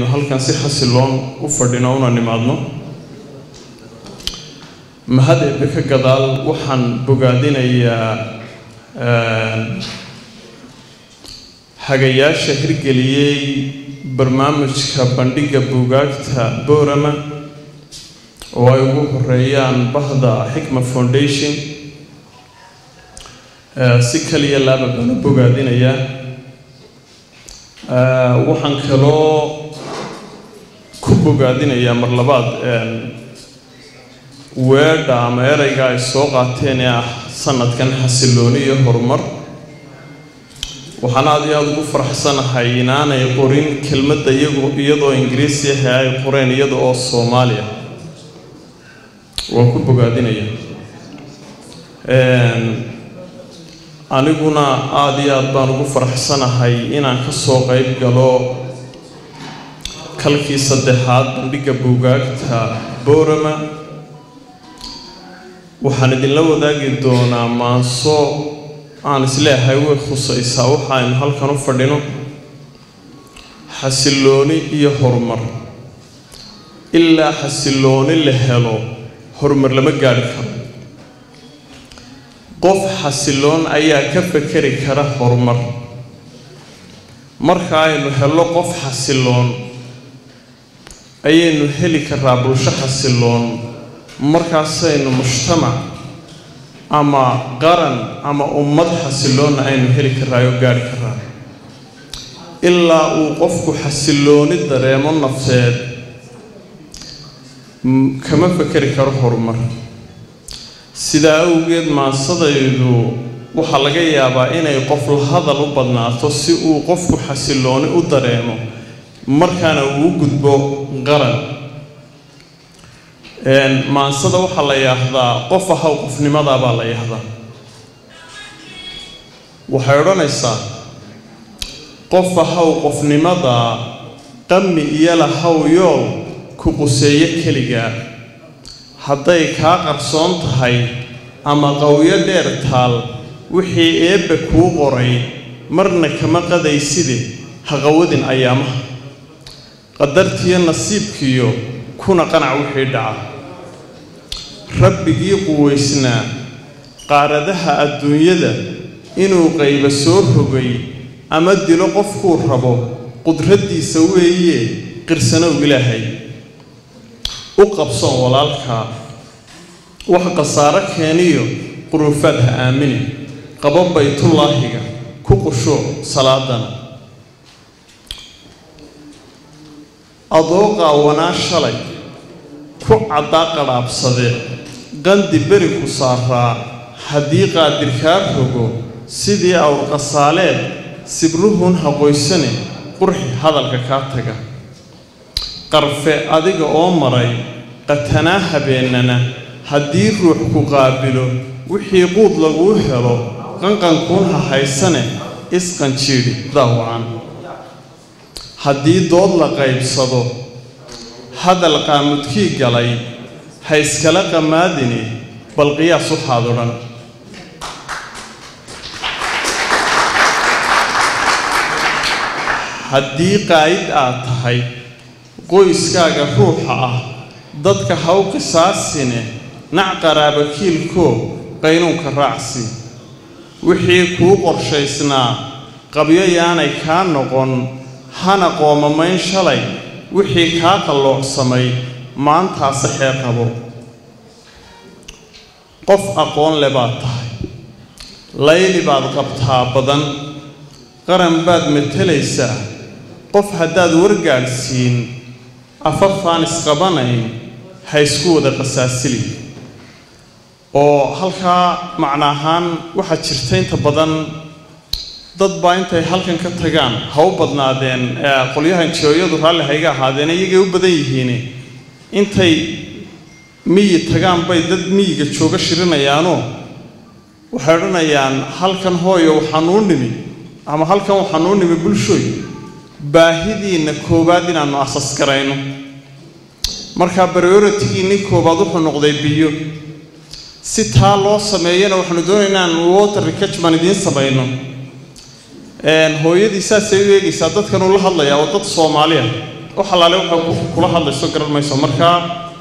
halkan si xasiloon u fadhino una nimaadno mahad eebbe ka gadaal waxaan bogaadinayaa hagayaasha hirgeliyey barnaamijka bandhigga buugaagta boorama oo ay ugu horeeyaan bahda xikma foundation si kaliya laaba baan u bogaadinayaa waxaan kaloo ku bogaadinayaa mar labaad weedha ama ereyga ay soo qaateen ee ah sanadkan xasilooni iyo horumar waxaan aada iyo aada ugu faraxsanahay inaanay qorin kelmadda iyagu iyadoo ingiriisi ahe ay qoreen iyada oo soomaaliya waan ku bogaadinaya aniguna aada iyo aada baan ugu faraxsanahay inaan ka soo qeyb galo kalkii saddexaad bandhigga buugaagta boorama waxaan idinla wadaagi doonaa maanso aan isleeyahay way khusaysaa waxa aynu halkan u fadhino xasilooni iyo horumar ilaa xasilooni la helo horumar lama gaadhi karo qof xasiloon ayaa ka fekeri kara horumar marka aynu helno qof xasiloon ayaynu heli karaa bulsho xasiloon markaasaynu mujtamac ama qaran ama ummad xasiloonna aynu heli karaa oo gaadhi karaa ilaa uu qofku xasilooni dareemo nafteed kama fekeri karo horumar sidaa awgeed maasadaydu waxaa laga yaabaa inay qof la hadal u badnaato si uu qofku xasilooni u dareemo markaana uu u gudbo qaran maansada waxaa la yidhaahdaa qof ahaw qofnimadaa baa la yidhaahdaa waxay odhanaysaa qof ahaw qofnimadaa qami iyo lahaw yool ku quseeyo keligaa hadday kaa qarsoon tahay ama qawyo dheer taal wixii eebbe kuu qoray marna kama qadayside haqawadin ayaamaha qadartiyo nasiibkiyo kuna qanac wixii dhaca rabbigii quwaysnaa qaaradaha adduunyada inuu qayba soo rogay ama dilo qofkuu rabo qudraddiisa weeye qirsanow ilaahay u qabsoon walaalkaa wax khasaaro keeniyo quruufaad ha aamini qabo baytullaahiga ku qushuuc salaadana adoo qaawanaa shalay ku caddaa qadhaabsade qandi beri ku saaraa haddii qaadirkaa rogo sidii awrqasaaleed sibruhun haqoysane qurxi hadalka kaa taga qarfe adiga oo maray qatanaa habeennana haddii ruux ku qaabilo wixii quud laguu helo qanqankuun ha haysane isqanjiidhi daawacan haddii dood la qaybsado hadal qaamudkii galay ha iskala qamaadini bal qiyaas waxaad odhan haddii qaa'id aad tahay qoyskaaga ruuxa ah dadka haw qisaasine nac qaraabakiilkoo qaynuunka raacsi wixii kuu qorshaysnaa qabyo yaanay kaa noqon hana qoomamayn shalay wixii kaa qalloocsamay maantaase xee qabo qof aqoon le baad tahay layli baad qabtaa badan qaran baad matelaysaa qof haddaad wargaadhsiin afafaan isqabanayn ha isku wada qasaasili oo halkaa macno ahaan waxaa jirta inta badan dad baa intay halkan ka tagaan ha u badnaadeen qolyahan jooyadu raalli hayga ahaadeen iyagay u badan yihiin intay miyi tagaan bay dad miyiga jooga shirinayaanoo waxay odhanayaan halkan hooyo waxaanuu nimi ama halkan waxaanuu nimi bulshooy baahidiinna koowaad inaannu asas garayno markaa baroritigiinni koowaad wuxuu noqday biyo si taa loo sameeyana waxaanu doonaya inaan water recachman idiin samayno hooyadii saasay u eegaysaa dadkan uu la hadlayaa oo dad soomaaliya wax allaale waxay kula hadlayso garan mayso markaa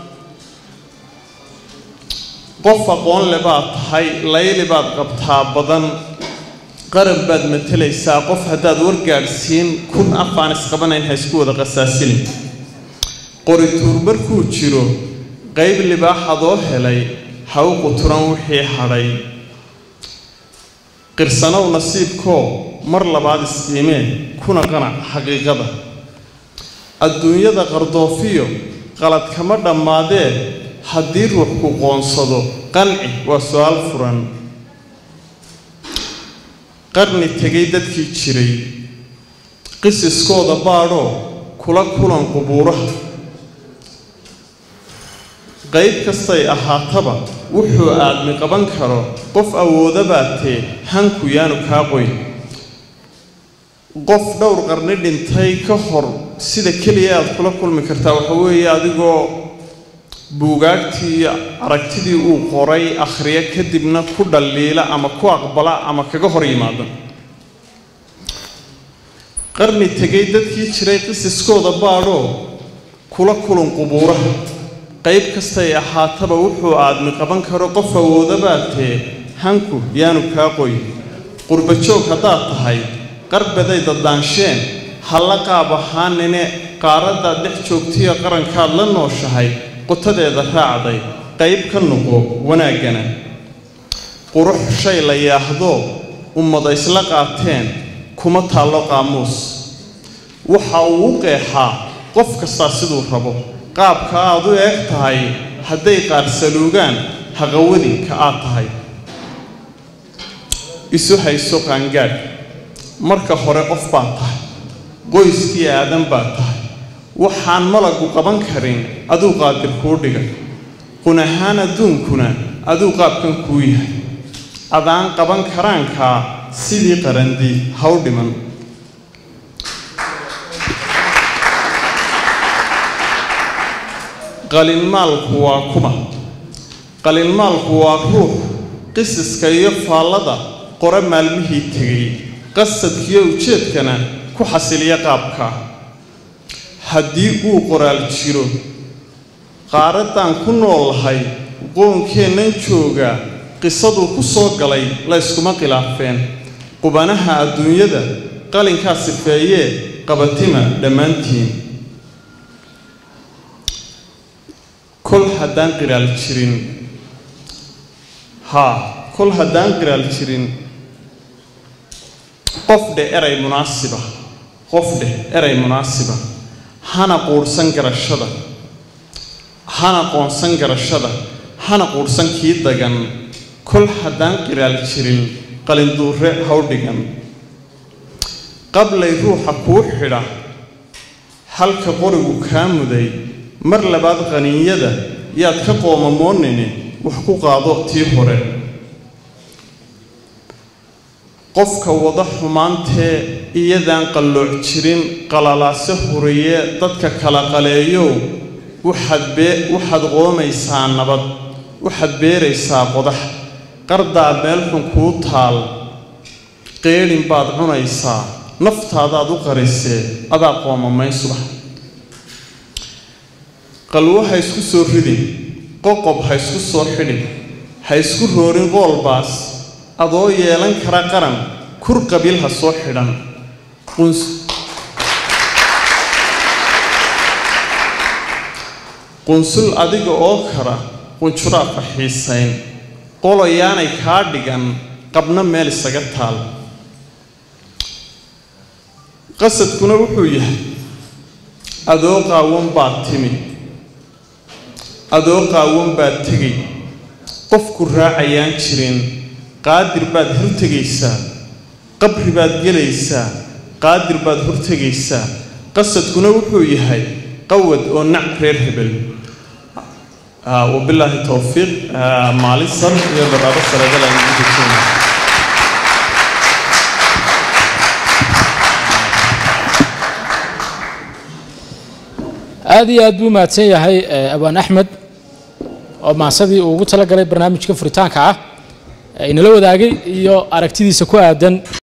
qof aqoon le baad tahay layli baad qabtaa badan qaran baad matalaysaa qof haddaad wargaadhsiin kun afaan isqabanayn ha isku wada qasaasilin qorituur markuu jiro qayb libaaxadoo helay ha u quturan wixii hadhay qirsanow nasiibkoo mar labaad isqiimee kuna qanac xaqiiqada adduunyada qardoofiyo qalad kama dhammaadee haddii ruux ku qoonsado qanci waa su-aal furan qarni tegay dadkii jiray qisiskooda baadhoo kula kulan qubuuraha qayb kastay ahaataba wuxuu aadmi qaban karo qof awooda baatee hanku yaanu kaa qoyn qof dhowr qarni dhintay ka hor sida keliya aad kula kulmi kartaa waxa weeye adigoo buugaagtii iyo aragtidii uu qoray akhriya kadibna ku dhaliila ama ku aqbala ama kaga hor yimaada qarni tegay dadkii jiray qisiskooda baadhoo kula kulun qubuuraha qayb kastay ahaataba wuxuu aadmi qaban karo qof awooda baatee hanku yaanu kaa qoyn qurbajoog haddaad tahay qarbaday daddaansheen halla qaab ahaanine qaaraddaad dhex joogtiyo qarankaad la nooshahay qotadeeda raacday qayb ka noqo wanaaggana qurux shay la yaahdoo ummada isla qaateen kuma taallo qaamuus waxa uu u qeexaa qof kastaa siduu rabo qaabka aad u eeg tahay hadday qaarsaluugaan haqawadinka aad tahay isu hayso qaangaadh marka hore qof baad tahay qoyskii aadan baad tahay waxaan malagu qaban karin aduu qaadir kuu dhigay qun ahaan adduunkuna aduu qaabkan kuu yahay adaan qaban karaankaa sidii qarandi haw dhiman qalinmaalku waa kuma qalinmaalku waa ruux qisiska iyo faallada qore maalmihii tegay qasadkiyo ujeedkana ku xasiliya qaabka haddii uu qoraal jiro qaaraddaan ku noolahay qoonkeennan jooga qisaduu ku soo galay la yskuma khilaafeen qubanaha adduunyada qalinkaa sifeeyee qabatima dhammaantiin kol haddaan qiraal jirin haa kol haddaan qiraal jirin qof dheh eray munaasiba qof dheh eray munaasiba hana quudhsan garashada hana qoonsan garashada hana quudhsan kii dagan kol haddaan qiraal jirin qalinduure hawdhigan qablay ruuxa kuu xidha halka qorigu kaa muday mar labaad qaniinyada yaad ka qoomamoonine wax ku qaado tii hore qofka wada xumaantee iyadaan qallooc jirin qalalaase huriye dadka kala qaleeyow waxaad bee waxaad qoomaysaa nabad waxaad beeraysaa qodax qardaa meel xun kuu taal qeedhin baad cunaysaa naftaadaad u qarisee adaa qoomamayn subax qalwo ha isku soo ridin qoqob ha isku soo xidhin ha isku roorin qoolbaas adoo yeelan kara qaran kur qabiil ha soo xidhan qunsul adiga oo kara qunjuraadka xiisayn qoloyaanay kaa dhigan qabna meel isaga taal qasadkuna wuxuu yahay adoo qaawan baad timi adoo qaawan baad tegay qofku raacayaan jirin qaadir baad hortegaysaa qabri baad gelaysaa qaadir baad hortegaysaa qasadkuna wuxuu yahay qawad oo nac reer hebel wabilaahi towfiiq maalin sar iyo barnaabo sareedal aan ugu dejinayna aad iyo aad buu mahadsan yahay abaan axmed oo maasadii uu ugu talagalay barnaamijka furitaanka ah inala wadaagay iyo aragtidiisa ku aadan